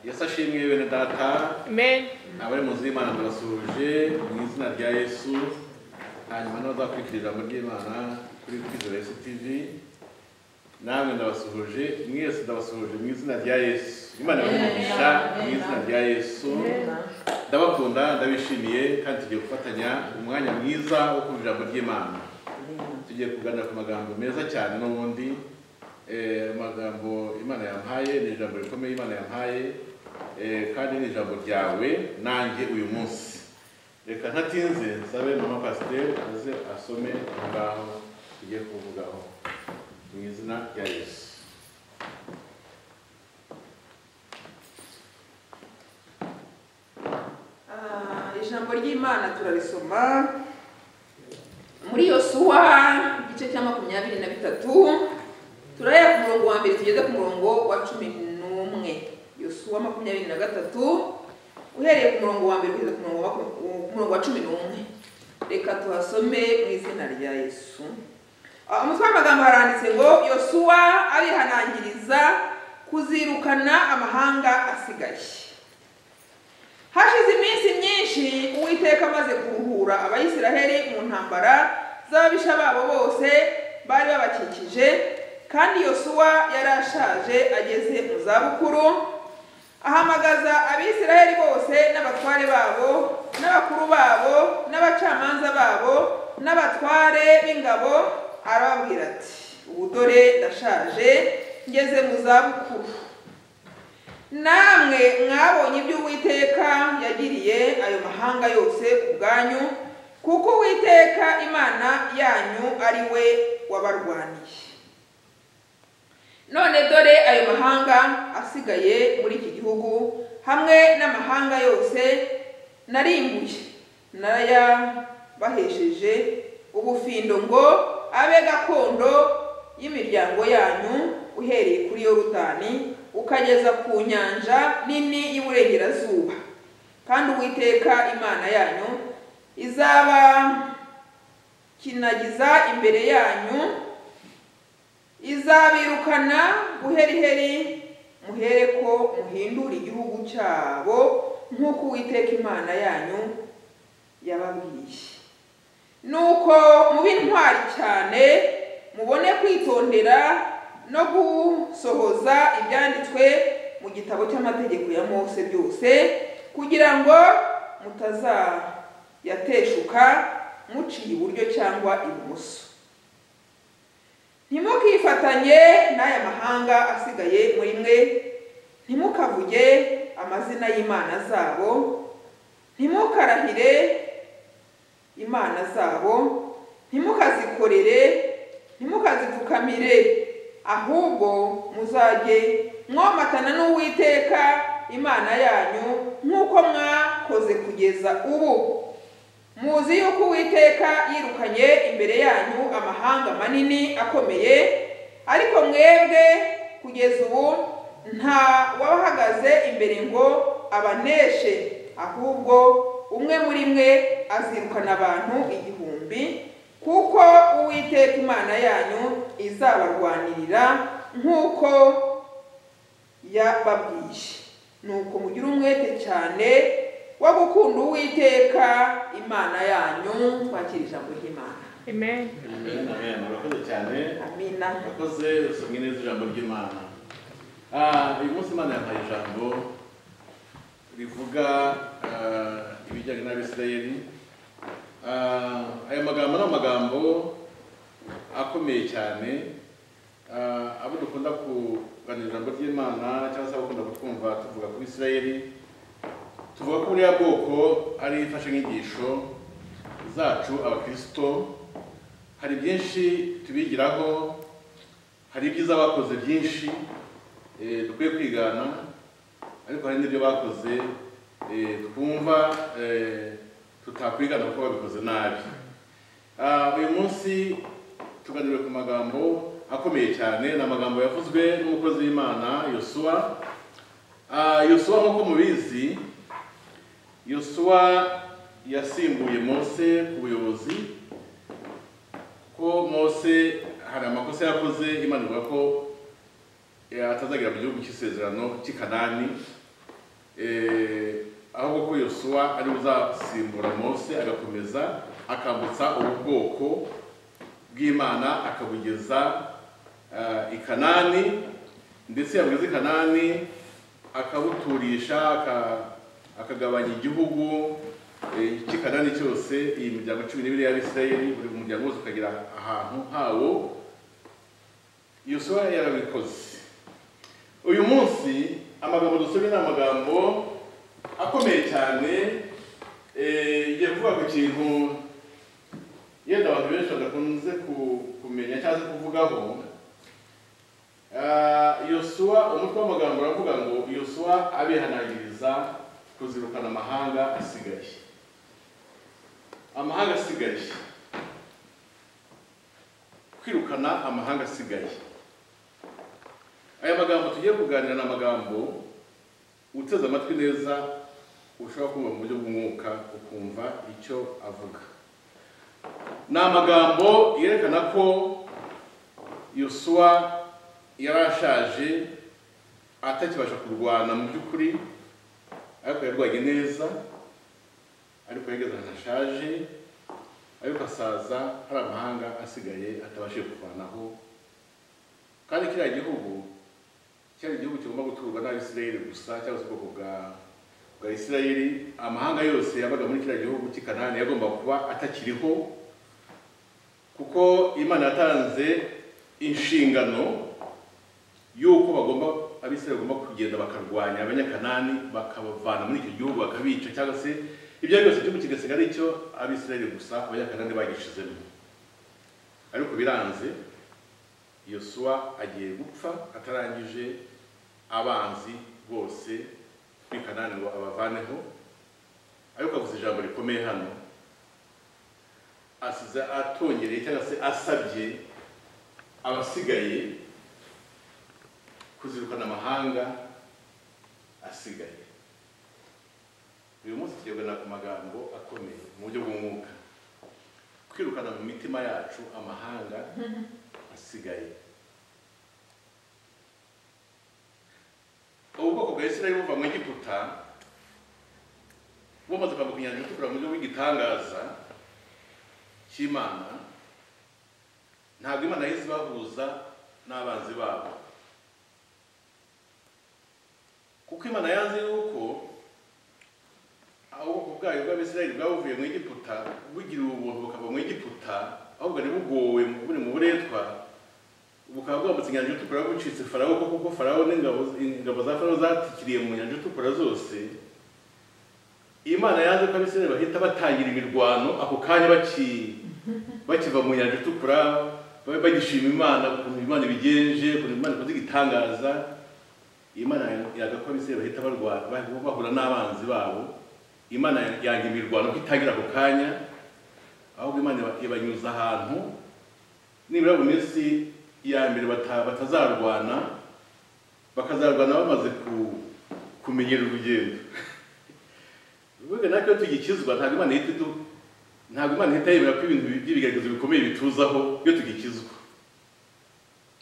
yesu ashimwe bene data Amen. abari mu nzu y'imana turasuhuje mu izina rya yesu hanyuma n'abazakurikira ijambo ry'imana kuri kwizera yesu tv namwe ndabasuhuje mwese ndabasuhuje mu izina rya yesu imana ibamugisha mu izina rya yesu ndabakunda ndabishimiye kandi tugiye gufatanya umwanya mwiza wo kumva ijambo ry'imana tugiye kuganira ku magambo meza cyane n'ubundi Eh, amagambo imana yampaye ni ijambo rikomeye imana yampaye eh, kandi ni ijambo ryawe nanjye uyu munsi reka ntatinze nsabe mama pasiteri aze asome aho ngaho tugiye kuvugaho mu izina rya yesu Ah, ijambo ry'imana turarisoma muri yosuwa igice cya makumyabiri na bitatu turahera ku murongo wa mbere tugeze ku murongo wa cumi n'umwe yosuwa makumyabiri na gatatu uhereye ku murongo wa mbere kugeza ku murongo wa maku- ku murongo wa cumi n'umwe reka tuhasome mu izina rya yesu Ah, umutwe w'amagambo haranditse ngo yosuwa abihanangiriza kuzirukana amahanga asigaye hashize iminsi myinshi uwiteka amaze kuruhura abayisiraheli mu ntambara z'ababisha babo bose bari babakikije kandi yosuwa yari ashaje ageze mu zabukuru ahamagaza abisiraheli bose n'abatware babo n'abakuru babo n'abacamanza babo n'abatware b'ingabo arababwira ati ubu dore ndashaje ngeze mu zabukuru namwe mwabonye ibyo uwiteka yagiriye ayo mahanga yose ku bwanyu kuko uwiteka imana yanyu ari we wabarwaniye none dore ayo mahanga asigaye muri iki gihugu hamwe n'amahanga yose narimbuye narayabahesheje ubufindo ngo abe gakondo y'imiryango yanyu uhereye kuri yorudani ukageza ku nyanja nini y'iburengerazuba kandi uwiteka imana yanyu izaba kinagiza imbere yanyu izabirukana buheriheri muhereko muhindura igihugu cyabo nk'uko uwiteka imana yanyu yababwiye nuko mube intwari cyane mubone kwitondera no gusohoza ibyanditswe mu gitabo cy'amategeko ya mose byose kugira ngo mutazayateshuka muciye iburyo cyangwa ibumoso ntimukifatanye n'aya mahanga asigaye muri mwe ntimukavuge amazina y'imana zabo ntimukarahire imana zabo ntimukazikorere ntimukazipfukamire ahubwo muzajye mwomatana n'uwiteka imana yanyu nk'uko mwakoze kugeza ubu muzi yuko uwiteka yirukanye imbere yanyu amahanga manini akomeye ariko mwebwe kugeza ubu nta wabahagaze imbere ngo abaneshe ahubwo umwe muri mwe azirukana abantu igihumbi kuko uwiteka imana yanyu izabarwanirira nk'uko yababwiye nuko mugire umwete cyane wo gukunda uwiteka imana yanyu twakira ijambo ry'imana Amen. amen amen murakoze cyane amina murakoze usomye neza ijambo ry'imana Ah, uyu munsi imana yampaye ijambo rivuga ah, ibijyanye n'abisirayeli Ah, aya magambo ni amagambo akomeye cyane Ah, abo dukunda kuganira ijambo ry'imana cyangwa se abakunda kutwumva tuvuga ku bisirayeli tuvuga ko buriya bwoko ari imfashanyigisho zacu abakirisito hari byinshi tubigiraho hari ibyiza bakoze byinshi eh, dukwiye kwigana ariko hari n'ibyo bakoze eh, twumva eh, tutakwigana kuko babikoze nabi Ah, uyu munsi tuganiriwe ku magambo akomeye cyane ni amagambo yavuzwe n'umukozi w'imana yosuwa Ah, yosuwa nk'uko mubizi yosuwa yasimbuye mose ku buyobozi ko mose hari amakosa yakoze imana ivuga ko eh, atazagera mu gihugu cy'isezerano cy'i kanani eh, ahubwo ko yosuwa ari we uzasimbura mose agakomeza akambutsa ubu bwoko bw'imana akabugeza eh, i kanani ndetse yabugeza i kanani akabuturisha aka- akagabanya igihugu eh, cy'i kanani cyose iyi miryango cumi n'ibiri y'abisirayeli buri muryango wose ukagira ahantu hawo yosuwa yarabikoze uyu munsi amagambo dusomye ni amagambo akomeye cyane eh, igiye kuvuga ku kintu yenda abantu benshi badakunze ku- kumenya cyangwa se kuvugaho Ah, yosuwa umutwe w'amagambo uravuga ngo yosuwa abihanangiriza kuzirukana amahanga asigaye amahanga asigaye kwirukana amahanga asigaye aya magambo tugiye kuganira ni amagambo uteze amatwi neza ushobora kumva mu buryo bw'umwuka ukumva icyo avuga ni amagambo yerekana ko yosuwa yari ashaje atakibasha kurwana mu by'ukuri ariko yarwanye neza ariko yageze ahantu ashaje ariko asaza hari amahanga asigaye atabashije kuvanaho kandi kiriya gihugu cyari igihugu kigomba guturwa n'abisirayeli gusa cyangwa se ubwoko bwa bwa isirayeli amahanga yose yabaga muri kiriya gihugu cy'i kanani yagomba kuba atakiriho kuko imana yatanze inshingano y'uko bagomba abisirayeli bagomba kugenda bakarwanya abanyakanani bakabavana muri icyo gihugu bakabica cyangwa se ibyo ari byose igihugu kigasigara ari icyo abisirayeli gusa abanyakanani bagishizemo ariko biranze yosuwa agiye gupfa atarangije abanzi bose kuri kanani ngo abavaneho ariko avuze ijambo rikomeye hano asize atongereye cyangwa se asabye abasigaye kuzirukana amahanga asigaye uyu munsi tuyoborera ku magambo akomeye mu buryo bw'umwuka kwirukana mu mitima yacu amahanga asigaye ubu bwoko bwa isirayeli buva mu egiputa bumaze kwambuka inyanja itukura mu buryo bw'igitangaza cy'imana ntabwo imana yahise ibahuza n'abanzi babo kuko imana yanze yuko ubwoko bwayo bw'abisirayeli bwabuvuye mu egiputa bugira ubuntu bukava mu egiputa aho bwari bugowe buri mu buretwa bukaba bwambutse inyanja itukura bucitse farawo kuko kuko farawo n'ingabo ingabo za farawo zatikiriye mu nyanja itukura zose imana yanze ko abisirayeli bahita batangira imirwano ako kanya baki bakiva mu nyanja itukura babe bagishima imana ukuntu imana ibigenje ukuntu imana ikoze igitangaza imana yanga ko abisirayeli bahita barwana bahura n'abanzi babo imana yanga imirwano ko itangira ako kanya ahubwo imana iba- ibanyuza ahantu nibura mu minsi ya mbere bata- batazarwana bakazarwana bamaze ku- kumenyera urugendo bivuga natwe iyo tugikizwa ntabwo imana ihita idu- ntabwo imana ihita yemera ko ibintu by'ibigaragazo bikomeye bituzaho iyo tugikizwa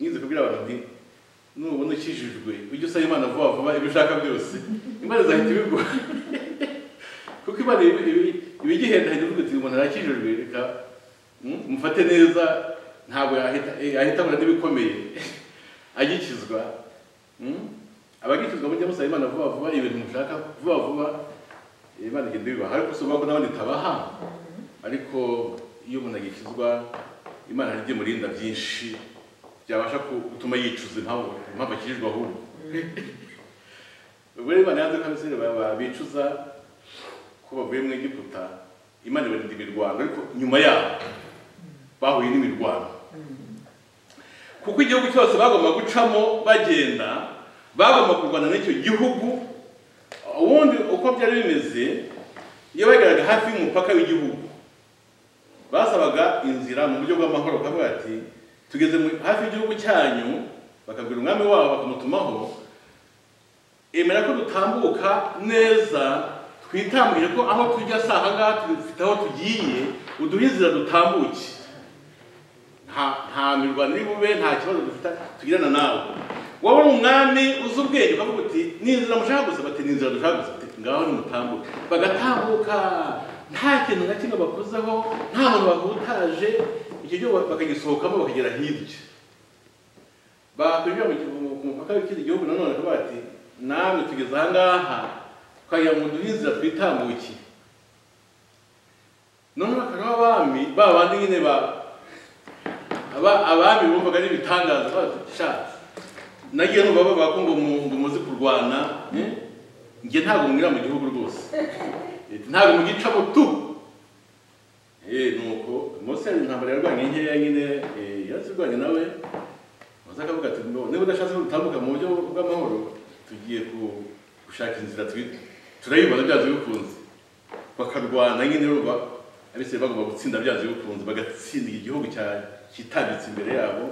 nyize kubwira abantu nti nubona ukijijwe ujye usaba imana vuba vuba ibyo ushaka byose imana izahita ibiguha kuko imana ibi- ibi- ibigihenda hejuru ivuga iti umuntu arakijijwe reka mm, mufate neza ntabwo yahita- yahita abura n'ibikomeye agikizwa mm. abagikizwa mujya musaba imana vuba vuba ibintu mushaka vuba vuba imana igenda ibibaha ariko si ukuvuga ko n'abandi itabaha ariko iyo umuntu agikizwa imana hari ibyimurinda byinshi byabasha ku- gutuma yicuza impamvu impamvu akijijwe ahubwo ubwo rero imana yanze ko abisirayeli ba- ba- bicuza ko bavuye mu egiputa imana ibarinda imirwano ariko nyuma yabo bahuye n'imirwano kuko igihugu cyose bagomba gucamo bagenda bagomba kurwana n'icyo gihugu ubundi uko byari bimeze iyo bageraga hafi y'umupaka w'igihugu basabaga inzira mu buryo bw'amahoro bakavuga bati tugeze mu- hafi y'igihugu cyanyu bakabwira umwami wabo bakamutumaho emera ko dutambuka neza twitambire ko aho tujya si aha ngaha dufite aho tugiye uduhe inzira dutambuke nta nta mirwano iri bube nta kibazo dufite tugirana nawe wowe uri umwami uzi ubwenge ukavuga uti ni inzira mushaka gusa bati ni inzira dushaka gusa bati ngaho nimutambuke bagatambuka nta kintu na kimwe bakozeho nta muntu bahutaje icyo gihugu bakagisohokamo bakagera hirya bakwinjira mu gihugu- ku mupaka w'ikindi gihugu nanone bakavuga bati namwe tugeze aha ngaha twagira ngo duhe inzira twitambukiye noneho bakaba abami ba bandi nyine ba aba- abami bumvaga ari ibitangaza bashatse nagiye numva bavuga ko ngo mu- ngo muzi kurwana eh? njye ntabwo mwira mu gihugu rwose Eh, ntabwo mugicamo tu Eh, nuko mose yari intambara yarwanye nkeya nyine eh, yarazirwanye nawe maze akavuga ati "No, niba udashatse gutambuka mu buryo bw'amahoro tugiye ku- gushaka inzira twi- turayibona byanze bikunze bakarwana nyine ruba abisirayi bagomba gutsinda byanze bikunze bagatsindira igihugu cya- kitambitse imbere yabo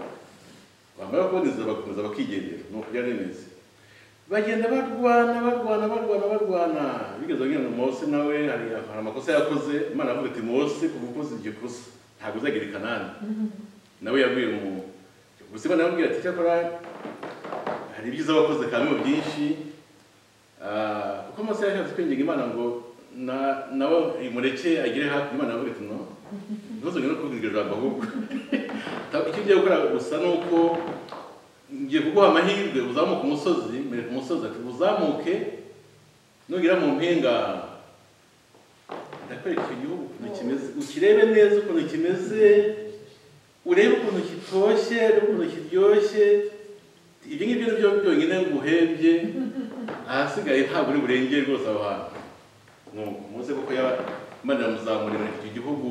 bamara kubona inzira bakomeza bakigendera ni ukujya neza bagenda barwana barwana barwana barwana bigeze kugira ngo mose nawe hari hari amakosa yakoze imana avuga iti mose kuva ukoze iryo kosa ntabwo uzagera i kanani nawe yabwiye mu gusa imana yamubwira ati cyakora hari ibyiza wakoze kamimo byinshi Ah, kuko mose yashatse kwinginga imana ngo na nawe imureke agere hafi imana yavuga iti no ntuzongere no kuvuga iryo jambo ahubwo Ta- icyo ugiye gukora gusa ni uko ngiye kuguha amahirwe uzamuke umusozi mwereka umusozi ati uzamuke nugera mu mpinga ndakwereka icyo gihugu ukuntu kimeze ukirebe neza ukuntu kimeze urebe ukuntu kitoshye urebe ukuntu kiryoshye ibyo ngibyo ni byo byonyine nguhebye ahasigaye ntabwo uri burengere rwose aho hantu nuko muze kuko yaba- imana iramuzamura imureka icyo gihugu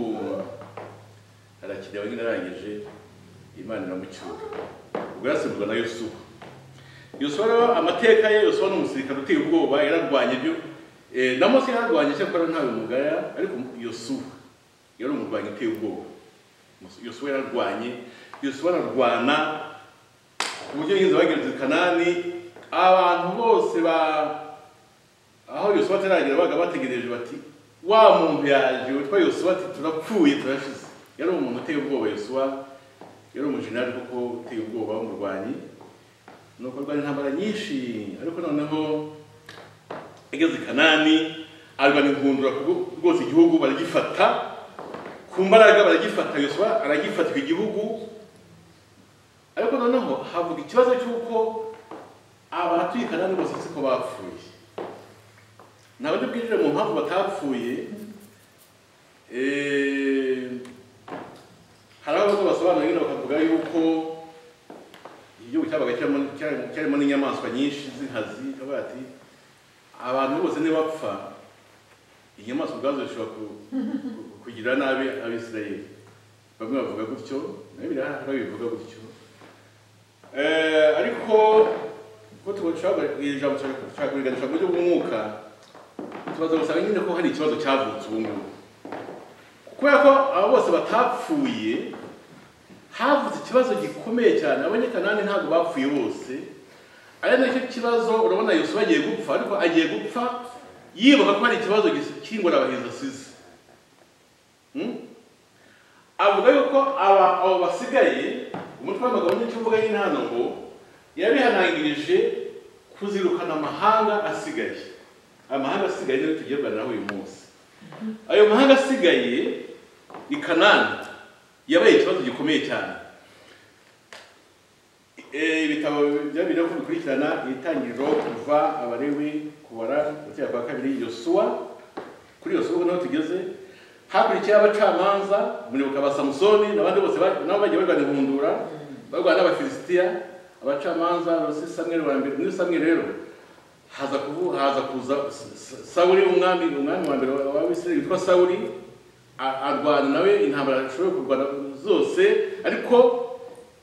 arakireba nyine arangije imana iramucyura ubwo yasimbuzwa na yusufu yusufu rero amateka ye yusufu ni umusirikare uteye ubwoba yararwanya ibyo eh, na mose yararwanya cyakora ntawe mugaya ariko yusufu yari umurwanyi uteye ubwoba yusufu yararwanye yusufu ararwana ku buryo yigeze bagereza i kanani abantu bose ba aho yosuwa ataragera baga bategereje bati wa muntu yaje witwa yosuwa ati turapfuye turashize yari umuntu uteye ubwoba yosuwa yari umujenerali kuko uteye ubwoba w'umurwanyi nuko arwanya intambara nyinshi ariko noneho ageze i kanani arwana inkundura kuko rwose igihugu baragifata ku mbaraga baragifata yosuwa aragifatika igihugu ariko noneho havuga ikibazo cy'uko abatuye kanani bose siko bapfuye nta buryo bwinjire mu mpamvu batapfuye Eh, hari aho basobanura nyine bakavuga yuko igihugu cyabaga kirimo- cyari- cyarimo n'inyamaswa nyinshi z'inkazi avuga ati abantu bose nibapfa inyamaswa ubwazo zishobora ku- ku- kugira nabi abisirayeli bamwe bavuga gutyo nayo birahari babivuga gutyo Eh, ariko ko tubashobora ijambo dushaka kubiganisha mu buryo bw'umwuka tubaza gusanga nyine ko hari ikibazo cyavutse ubu ngubu kubera ko abo bose batapfuye havutse ikibazo gikomeye cyane abanyekanani ntabwo bapfuye bose ari nacyo kibazo urabona yosuwa agiye gupfa ariko agiye gupfa yibuka ko hari ikibazo cy'ingorabahizi asize Hmm? avuga yuko aba abo basigaye umutwe w'abagabo n'ikivuga nyine hano ngo yabihanangirije kuzirukana amahanga asigaye amahanga asigaye niyo tugiye kuganiraho uyu munsi ayo mahanga asigaye i kanani yabaye ikibazo gikomeye cyane Eh, ibitabo byaba biri kubikurikirana itangiriro kuva abarewi kubara gutera kwa kabiri yosuwa kuri yosuwa ubwo naho tugeze hakurikiyeho abacamanza umuribuka ba samusoni n'abandi bose ba- nabo bagiye barwanya inkundura barwanya n'abafilisitiya abacamanza bose samweri wa mbere muri samweri rero haza kuvu haza kuza S- S- sawuli umwami umwami wa mbere wa- w'abisirayeli witwa sawuli a- arwana nawe intambara zishoboye kurwana zose ariko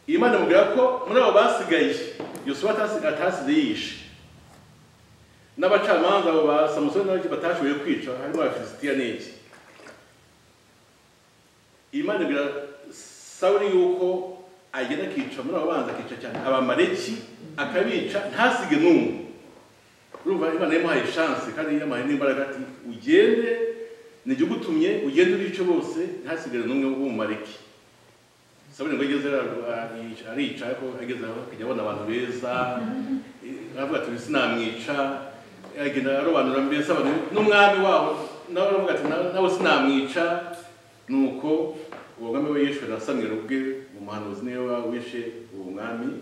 imana imubwira ko muri abo basigaye yosuwa atasi- atasize yishe n'abacamanza abo ba samusoni n'abandi batashoboye kwica harimo abafilisitiya n'iki imana ibwira sawuri yuko agenda akica muri abo banzi akica cyane abamaleki akabica ntasige n'umwe urumva imana yamuhaye shanse kandi yamuhaye n'imbaraga ati ugende nijye ugutumye ugende ubice bose ntasigare n'umwe w'umumaleki sabone ngo ageze arica- arica ariko ageze aho akajya abona abantu beza eh, aravuga ati sinamwica agenda arobanura mbese abantu n'umwami wabo nawe aravuga ati "Na- nawe sinamwica nuko uwo mwami we yishwe na samweli ubwe umuhanuzi niwe wishe uwo mwami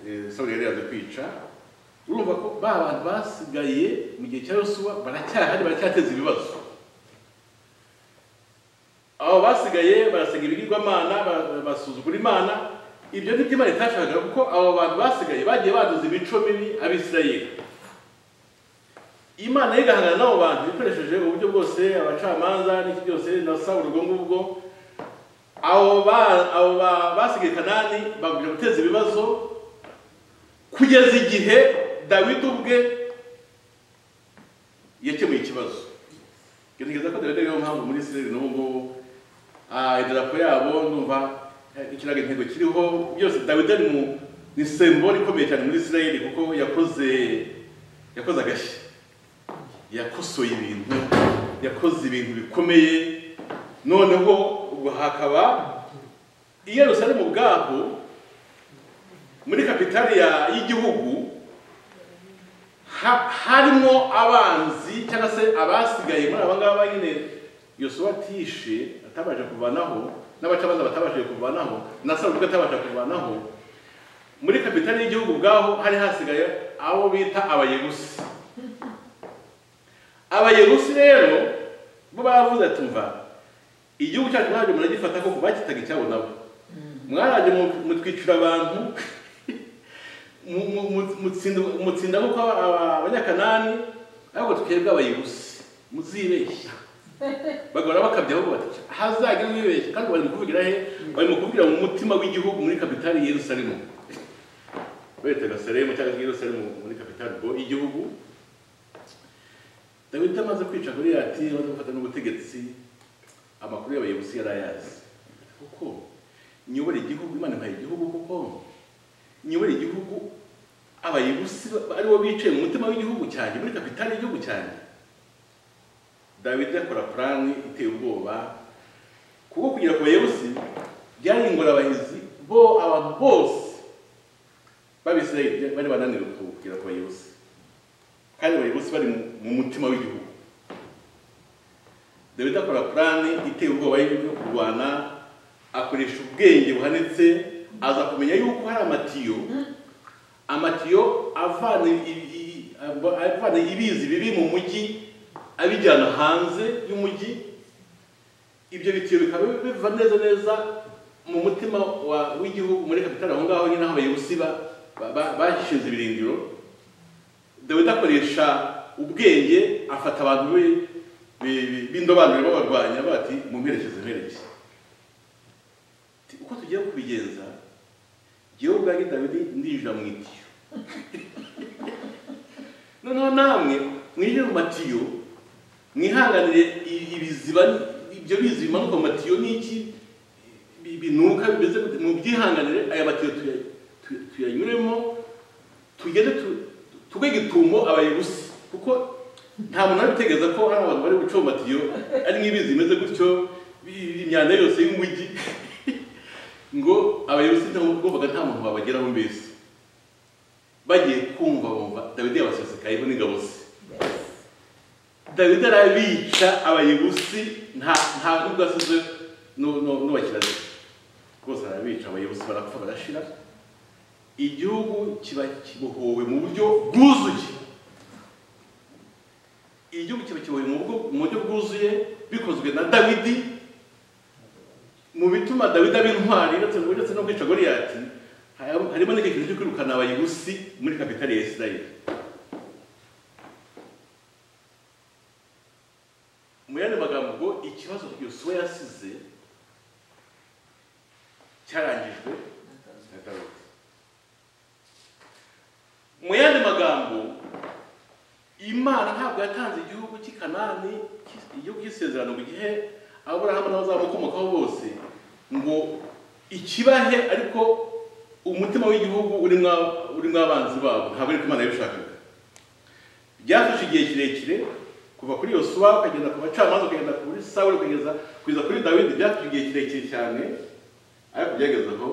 Eh, samweli yari yaje kwica urumva ko ba bantu basigaye mu gihe cya yosuwa baracyahari baracyateza ibibazo abo basigaye barasega ibigirwamana ba- basuzugura imana ibyo ni imana itashakaga kuko abo bantu basigaye bagiye baduza imico mibi abisirayeli imana yigahangana n'abo bantu ikoresheje uburyo bwose abacamanza n'iki byose na sawuri ubwo ngubwo abo ba- abo ba- basigaye kanani bagumya guteza ibibazo kugeza igihe dawidi ubwe yakemuye ikibazo gerageza ko dawidi ariyo mpamvu muri isirayeli n'ubu ngubu ah, idarapo yabo ndumva eh, ikirago intego kiriho byose dawidi ari mu ni sembole ikomeye cyane muri isirayeli kuko yakoze yakoze agashya yakosoye ibintu yakoze ibintu bikomeye noneho ubwo hakaba i yerusalemu ubwaho muri kapitali ya- y'igihugu ha- harimo abanzi cyangwa se abasigaye muri aba ngaba nyine yosuwa atishe atabasha kuvanaho n'abacamanza batabashije kuvanaho na sawuli ubwe atabasha kuvanaho muri kapitali y'igihugu ubwaho hari hasigaye abo bita abayerusi abayerusi rero bo bavuze ati mva igihugu cyacu mwajya muragifata ko bakitaga icyabo nabo mwarajye mu- mutwicira abantu mu- mu- mu- mutsinda- mutsinda nk'uko aba- aba- abanyakanani ariko twebwe abayobozi muzibeshya bagahora bakabya bavuga bati hazagira uwibeshya kandi bari mu kuvugira he bari mu kuvugira mu mutima w'igihugu muri kapitali ya yerusalemu betaga seremu cyangwa se yerusalemu muri kapitali ubwo y'igihugu dawidi amaze kwica goliyati amaze gufata n'ubutegetsi amakuru y'abayobozi yari ayazi kuko nyobora igihugu imana impaye igihugu kuko nyobora igihugu abayebusi aribo bicaye mu mutima w'igihugu cyanjye muri kapitali y'igihugu cyanjye dawidi akora purani iteye ubwoba kuko kugira ku bayebusi byari ingorabahizi bo abantu bose b'abisirayeli bari bananiwe kugera ku bayebusi kandi abayebusi bari mu- mu mutima w'igihugu dawidi akora purani iteye ubwoba yo kurwana akoresha ubwenge buhanitse aza kumenya yuko hari amatiyo amatiyo avana ibi- ibi- abo- avana ibizi bibi mu mujyi abijyana hanze y'umujyi ibyo bitiyo bikaba biva neza neza mu mutima wa- w'igihugu muri kapitali aho ngaho nyine aho abayobozi ba- ba- ba- bashinze ibirindiro dawidi akoresha ubwenge afata abantu be- be- be- b'indobanure babarwanya bati mumperekeze mperekeze Ati, uko tugiye kubigenza jyewe ubwanjye dawidi ndinjira mu itiyo noneho namwe mwinjire mu matiyo mwihanganire i- ibiziba ibyo bizi bimanuka mu matiyo n'iki bi- binuka bimeze gute, mubyihanganire aya matiyo tuya- tu- tuyanyuremo tugende tu- tugwe gitumo abayebusi kuko nta muntu ari gutegereza ko hari abantu bari guca mu matiyo ari nk'ibizi bimeze gutyo bi- imyanda yose y'umujyi ngo abayobozi ntibumvaga nta muntu wabageraho mbese bagiye kumva bumva dawidi yabasesekayeho n'ingabo ze dawidi arabica abayobozi nta nta nubwo asize nu- nu- n'ubakirazi rwose arabica abayobozi barapfa barashira igihugu kiba kibohowe mu buryo bwuzuye igihugu kiba kibohowe mu buryo- mu buryo bwuzuye bikozwe na dawidi mu bituma dawidi aba intwari ndetse ndetse no kwica goliyati hari- harimo n'icyo kintu cyo kwirukana abayebusi muri kapitali ya isirayeli mu yandi magambo ngo ikibazo yosuwa yasize cyarangijwe na dawidi mu yandi magambo imana ntabwo yatanze igihugu cy'i kanani cy'i- igihugu cy'isezerano mu gihe aburahamu n'abazamukomokaho bose ngo ikibahe ariko umutima w'igihugu urimo urimo abanzi babo ntabwo ariko imana yabishakaga byafashe igihe kirekire kuva kuri yosuwa ukagenda ku bacamanza ukagenda kuri sawuli ukageza kugeza kuri dawidi byafashe igihe kirekire cyane ariko byageze aho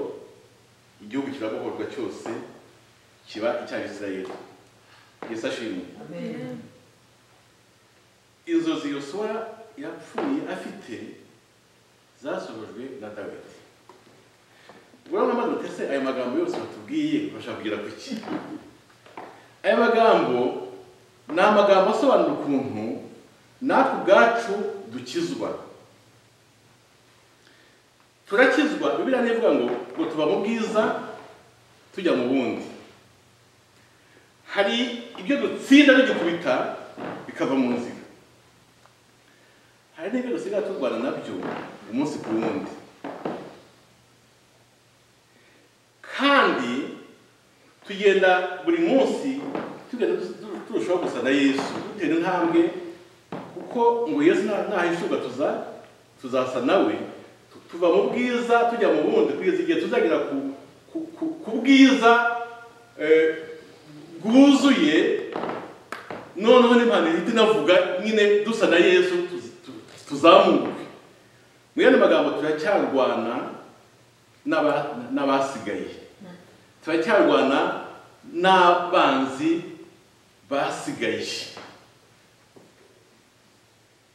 igihugu kirabohorwa cyose kiba icya isirayeli yesu ashimwe Amen. inzozi yosuwa yapfuye afite zasohojwe na dawidi urabona maze uti ese ayo magambo yose batubwiye bashaka kugera ku ki aya magambo ni amagambo asobanura ukuntu natwe ubwacu dukizwa turakizwa bibiriya ntibivuga ngo ngo tuba mu bwiza tujya mu bundi hari ibyo dutsinda tugikubita bikava mu nzira hari n'ibyo dusigaye turwana nabyo umunsi ku wundi kandi tugenda buri munsi tugenda tu- turushaho gusa na yesu dutera intambwe kuko ngo yesu na- nahishurwa tuza tuzasa nawe tu- tuva mu bwiza tujya mu bundi kugeza igihe tuzagera ku, ku, ku, ku bwiza eh, bwuzuye noneho n'impano ihita inavuga nyine dusa na yesu tuz- tu- tuzamuke mu yandi magambo turacyarwana n'aba- n'abasigaye turacyarwana n'abanzi basigaye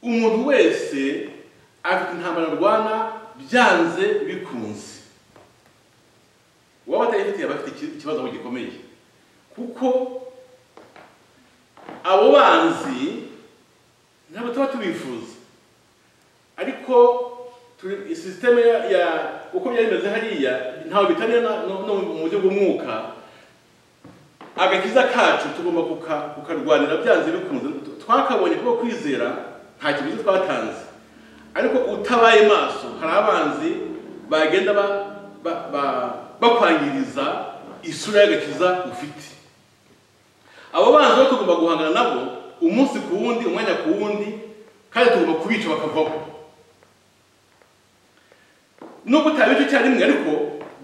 umuntu wese afite intambara arwana byanze bikunze uwaba atayifitiye aba afite iki- ikibazo aho gikomeye kuko abo banzi ntabwo tuba tubifuza ariko turi sisiteme ya- ya uko byari bimeze hariya ntawe bitaniye na- no no mu buryo bw'umwuka agakiza kacu tugomba kuka- kukarwanira byanze bikunze T- twakabonye kuko kwizera nta kiguzi twatanze ariko utabaye maso hari abanzi bagenda ba- ba- ba- bakwangiriza isura y'agakiza ufite abo banzi bo tugomba guhangana nabo umunsi ku wundi umwanya ku wundi kandi tugomba kubica bakavaho nubwo utabica icyarimwe ariko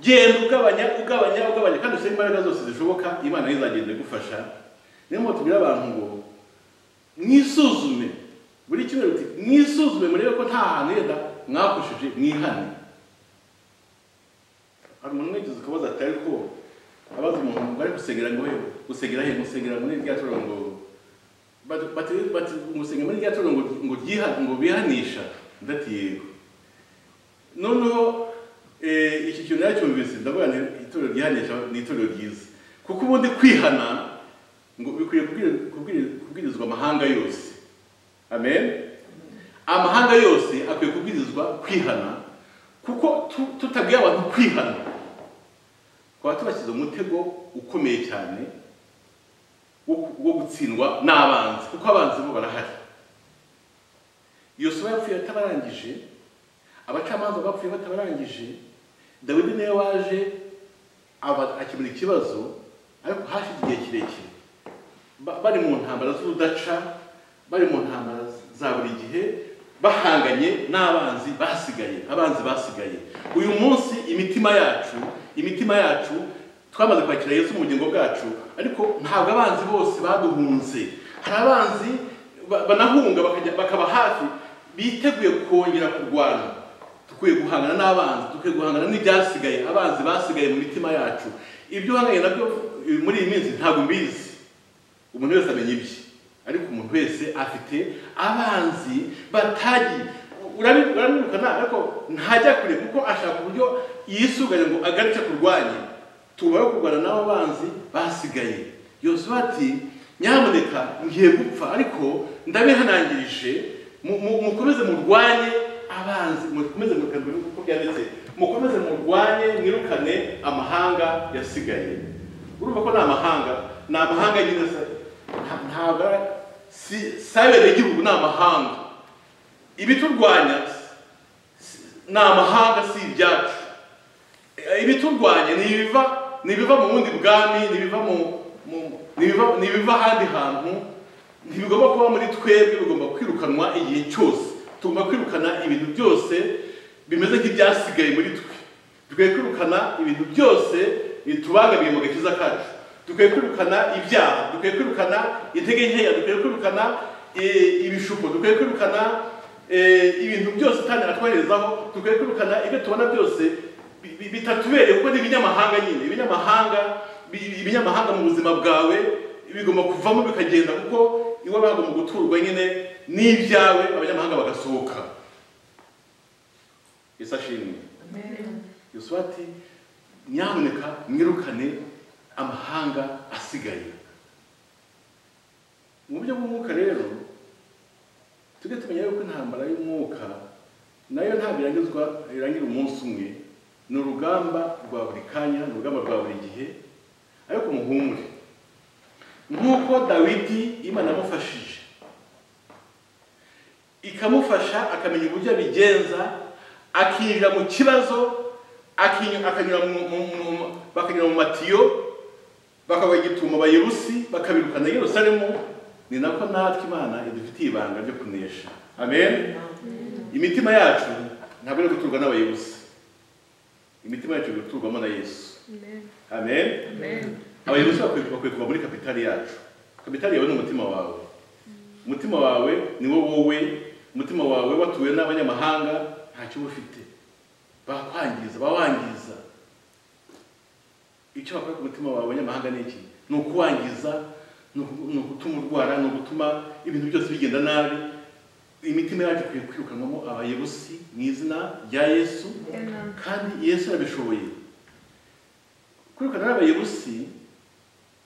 genda ugabanya ugabanya ugabanya kandi ushyire imbaraga zose zishoboka imana yo izagenda igufasha niyo mpamvu tubwira abantu ngo mwisuzume buri kimwe uti mwisuzume murebe ko nta hantu yenda mwakoresheje mwihane hari umuntu wigeze ukabaza ati ariko abaza umuntu ngo ari gusengera ngo hewe gusengera he musengera muri rya turo ngo bati- bati- bati musengera muri rya turo ngo ngo ryiha- ngo bihanisha ndati yego noneho eh, iki kintu nacyumvise ndavuga nti itorero ryihanisha ni itorero ryiza kuko ubundi kwihana ngo bikwiriye kubwiri- kubwiri- kubwirizwa amahanga yose amen amahanga yose akwiye kubwirizwa kwihana kuko tu- tutabwiye abantu kwihana twaba tubashyize umutego ukomeye cyane wo ku- wo gutsindwa n'abanzi kuko abanzi bo barahari yosuwa yapfuye atabarangije abacamanza bapfuye batabarangije dawidi niwe waje aba- akemura ikibazo ariko hashize igihe kirekire Ba- bari mu ntambara z'urudaca bari mu ntambara za buri gihe bahanganye n'abanzi basigaye abanzi basigaye uyu munsi imitima yacu imitima yacu twamaze kwakira yesu mu bugingo bwacu ariko ntabwo abanzi bose baduhunze hari abanzi ba- banahunga bakajya- bakaba hafi biteguye kongera kurwana dukwiye guhangana n'abanzi dukwiye guhangana n'ibyasigaye abanzi basigaye mu mitima yacu ibyo uhanganye nabyo eh, muri iyi minsi ntabwo mbizi umuntu wese amenya ibye ariko umuntu wese afite abanzi batagiye Urabi- urabirukana ariko ntajya kure kuko ashaka uburyo yisuganye ngo agarike kurwanya tubaho kurwana n'abo banzi basigaye yosuwa ati nyamuneka ngiye gupfa ariko ndabihanangirije mu- mu- mukomeze murwanye abanzi mukomeze murwanye kuko byanditse mukomeze murwanye mwirukane amahanga yasigaye urumva ko ni amahanga ni amahanga nyine se nta- ntabwo ari- si sayibere igihugu ni amahanga ibiturwanya si- ni amahanga si ibyacu Eh, ibiturwanya ni ibiva ni ibiva mu bundi bwami ni ibiva mu mu- ni ibiva- ni ibiva ahandi hantu ntibigomba kuba muri twebwe bigomba kwirukanwa igihe cyose tugomba kwirukana ibintu byose bimeze nk'ibyasigaye muri twe dukwiye kwirukana ibintu byose bitubangamiye mu gakiza kacu dukwiye kwirukana ibyaha dukwiye kwirukana intege nkeya dukwiye kwirukana eh, ibishuko dukwiye kwirukana eh, ibintu byose kandi atwoherezaho dukwiye kwirukana ibyo tubona byose bi- bi- bitatubereye kuko ni ibinyamahanga nyine ibinyamahanga bi- ibinyamahanga mu buzima bwawe bigomba kuvamo bikagenda kuko iwawe hagomba guturwa nyine n'ibyawe abanyamahanga bagasohoka yesu ashimwe yesu ati nyamuneka mwirukane amahanga asigaye mu buryo bw'umwuka rero tujye tumenya yuko intambara y'umwuka nayo ntabwo irangizwa irangira umunsi umwe ni urugamba rwa buri kanya ni urugamba rwa buri gihe ariko muhumure nk'uko dawidi imana yamufashije ikamufasha akamenya uburyo abigenza akinjira mu kibazo akinyura- akanyura mu- mu- mu- bakanyura mu matiyo bakabaha igitumo abayerusi bakabirukana yerusalemu ni nako natwe imana idufitiye ibanga ryo kunesha amen imitima yacu ntabwo iri guturwa n'abayerusi imitima yacu iri guturwamo na yesu amen abayerusi bakwiye bakwiye kuva muri kapitali yacu kapitali yawe ni umutima wawe umutima wawe ni wo wowe umutima wawe watuwe n'abanyamahanga ntacyo uba ufite bakwangiza bawangiza icyo bakora ku mutima wawe abanyamahanga ni iki ni ukuwangiza ni uku- ni ugutuma urwara ni ugutuma ibintu byose bigenda nabi imitima yacu ikwiye kwirukanwamo abayebusi mu izina rya yesu kandi yesu yabishoboye kwirukana n'abayebusi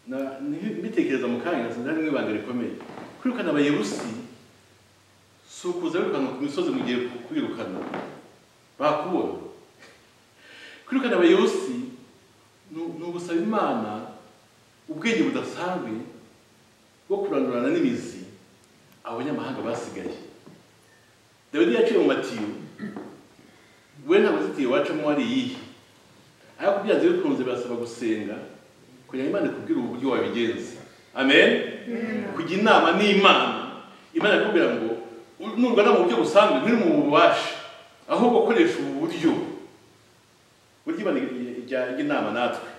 na- ni- mbitekereza mu kanya sinzi harimo ibanga rikomeye kwirukana abayebusi si ukuza wirukanka ku misozi mu gihe kwirukana bakubona kwirukana abayebusi ni ni ugusaba imana ubwenge budasanzwe bwo kurandurana n'imizi abanyamahanga basigaye dawidi yaciye mu matiyo we nta mazitiyo wacamo wari iyihe ariko byanze bikunze birasaba gusenga kugira ngo imana ikubwire uburyo wabigenza amen kujya inama n'imana imana ikubwira ngo "U- nurwana mu buryo busanzwe ntiri mu bubasha ahubwo koresha ubu buryo burya ibana ijya inama natwe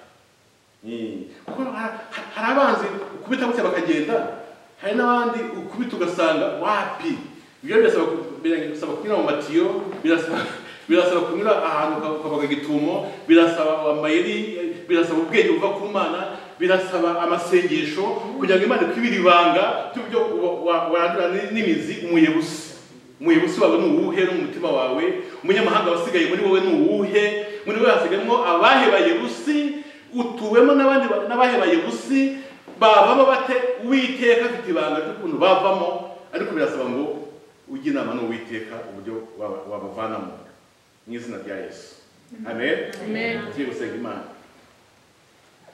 Ni- kuko ha- ha- hari abanzi ukubita gutya bakagenda hari n'abandi ukubita ugasanga wapi ibyo birasaba ku- birasaba kunyura mu matiyo birasaba birasaba kunyura ahantu uka- ukabaga igitumo birasaba amayeri birasaba ubwenge buva ku mana birasaba amasengesho kugira ngo imana ikwibire ibanga by'uburyo wa- wa- warandura ni- n'imizi umuyebusi umuyobozi wawe ni uwuhe n'umutima wawe umunyamahanga wasigaye muri wowe ni uwuhe muri wowe hasigayemo abahebaye busi utuwemo n'abandi ba- n'abahebaye busi bavamo bate uwiteka afite ibanga ry'ukuntu bavamo ariko birasaba ngo ujye inama n'uwiteka uburyo waba- wabavanamo mu izina rya yesu amen Amen. tugiye gusenga imana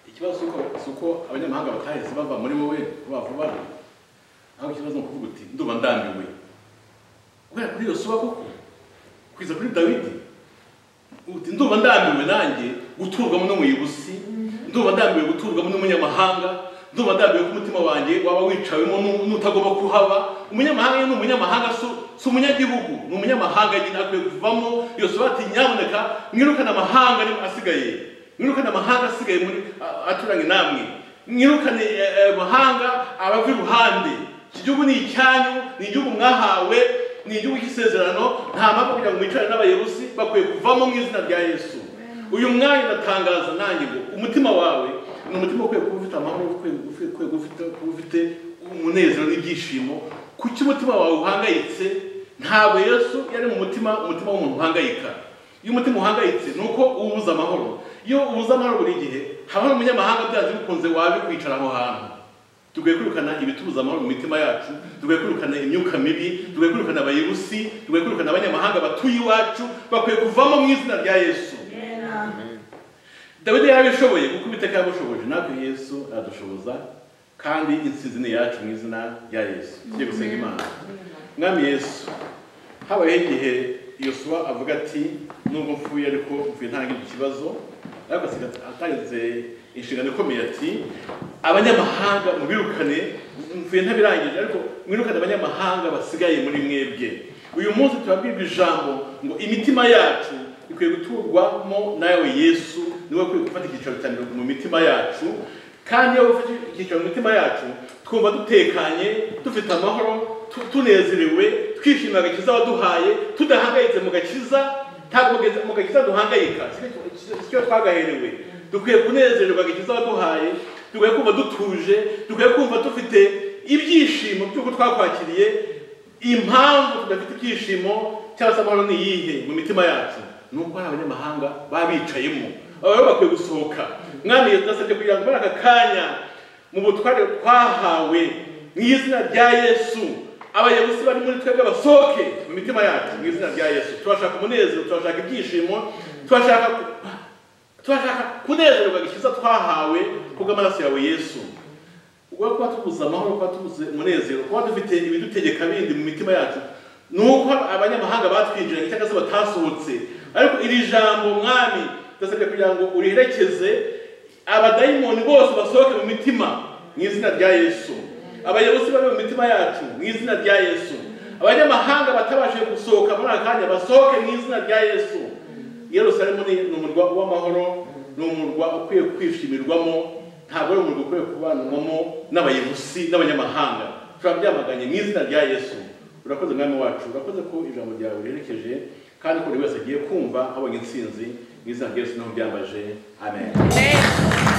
ikibazo si uko- si uko abanyamahanga batahise bava muri wowe vuba vuba ahubwo ikibazo ni ukuvuga uti ndumva ndambiwe kubera kuri yosuwa koko kwiza kuri dawidi uti ndumva ndambiwe nanjye guturwamo n'umuyobozi ndumva ndambiwe guturwamo n'umunyamahanga ndumva ndambiwe ko umutima wanjye waba wicawemo n'u- n'utagomba kuhaba umunyamahanga ye ni umunyamahanga si- si umunyagihugu ni umunyamahanga nyine akwiye kuvamo yosuwa ati nyamuneka mwirukane amahanga arimo asigaye mwirukane amahanga asigaye muri a- aturanye namwe mwirukane eh, eh, amahanga abava iruhande iki gihugu ni icyanyu ni igihugu mwahawe ni igihugu cy'isezerano nta mpamvu kugira ngo mwicarane n'abayebusi bakwiye kuvamo mu izina rya yesu uyu mwanya ndatangaza nanjye ngo umutima wawe ni umutima ukwiye kuba ufite amahoro ukwiye ukwiye- ukwiye kuba ufite- kuba ufite umunezero n'ibyishimo kuki umutima wawe uhangayitse ntabwo yesu yari mu mutima umutima w'umuntu uhangayika iyo umutima uhangayitse ni uko ubuza amahoro iyo ubuze amahoro buri gihe habaho umunyamahanga byanze bikunze wabikwicara aho hantu dukwiye kwirukana ibitubuza amahoro mu mitima yacu dukwiye kwirukana imyuka mibi dukwiye kwirukana abayerusi dukwiye kwirukana abanyamahanga batuye iwacu bakwiye kuvamo mu izina rya yesu dawidi yarabishoboye kuko uwiteka yabushoboje natwe yesu aradushoboza kandi insinzi ni iyacu mu izina rya yesu tujye gusenga imana mwami yesu habayeho igihe yosuwa avuga ati nubwo mfuye ariko mvuye ntangire ikibazo ariko asiga atangize inshingano ikomeye ati abanyamahanga mubirukane mvuye ntabirangije ariko mwirukane abanyamahanga basigaye muri mwebwe uyu munsi turabwirwa ijambo ngo imitima yacu ikwiye guturwamo nawe yesu niwe ukwiye gufata icyicaro cya mbere mu mitima yacu kandi iyo ufite icyicaro mu mitima yacu twumva dutekanye dufite amahoro tu- tunezerewe twishimira agakiza waduhaye tudahangayitse mu gakiza ntabwo mugenzi- mu gakiza duhangayika icyo twagaherewe dukwiye kunezerwa agakiza waduhaye dukwiye kumva dutuje dukwiye kumva dufite ibyishimo by'uko twakwakiriye impamvu tudafite ibyishimo cyangwa se amahoro ni iyihe mu mitima yacu ni uko hari abanyamahanga baba bicayemo aba rero bakwiye gusohoka mwami nasabye kugira ngo muri aka kanya mu butware twahawe mu izina rya yesu abayobozi bari muri twebwe basohoke mu mitima yacu mu izina rya yesu turashaka umunezero turashaka ibyishimo turashaka turashaka kunezerwa gikiza twahawe kubw'amaraso yawe yesu ubwo kuba tubuze amahoro kuba tubuze umunezero kuba dufite ibidutegeka bindi mu mitima yacu ni uko abanyamahanga batwinjiranye cyangwa se batasohotse ariko iri jambo mwami ndasabye kugira ngo uriherekeze abadayimoni bose basohoke mu mitima mu izina rya yesu abayobozi bari mu mitima yacu mu izina rya yesu abanyamahanga batabashije gusohoka muri aka kanya basohoke mu izina rya yesu yerusalemu ni ni umurwa w'amahoro ni umurwa ukwiye kwishimirwamo ntabwo ari umurwa ukwiye kubanwamo n'abayobozi n'abanyamahanga turabyamaganye mu izina rya yesu urakoze mwami wacu urakoze ko ijambo ryawe riherekeje kandi ko buri wese agiye kumva abonye intsinzi mu izina rya yesu niho byambaje amen Amen.